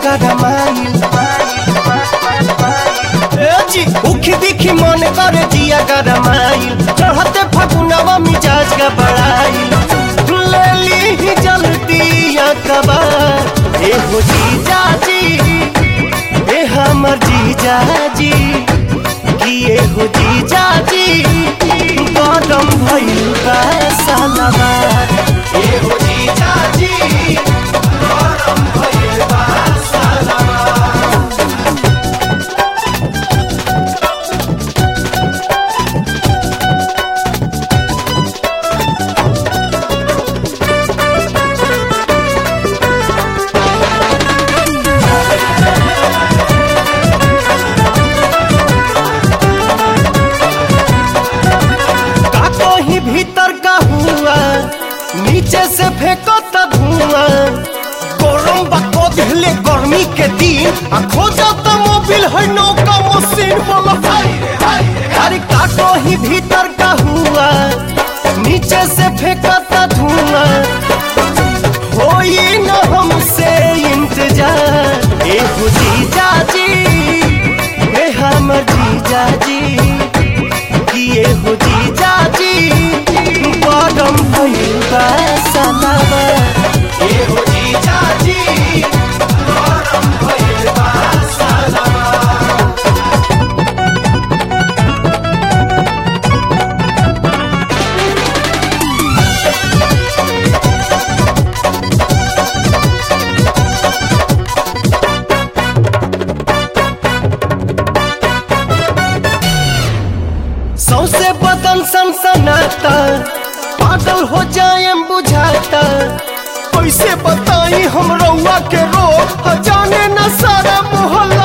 गरमाइल ए जी उखी दिखी मन करे जिया गरमाइल चढ़ते फगुनवा मिजाज का बड़ाइल ले ली ही जल्दी कबार ए हो जीजा जी ए हमर जीजा जी किए हो जीजा जी कदम भइल बा सालाबार ए हो जीजा जी कदम भइल बा सालाबार का कहीं भीतर का हुआ नीचे से फेंको त धुआं गरम बको दिले गर्मी के दिन आ खोजा त मोबिल है नौका मशीन बोलो अरे का कहीं भीतर का हुआ नीचे से फेंको त धुआं होई न हमसे इंतजार ए हो जीजा जी ए हमर जीजा जी किए हो जीजा जी कदम भइल बा सलावा ए हो जीजा जी कदम भइल बा सलावा सौसे बदन सनसनाता पागल हो जाए बुझाता कैसे बताई हम रउआ के रो जाने न सारा मोहल्ला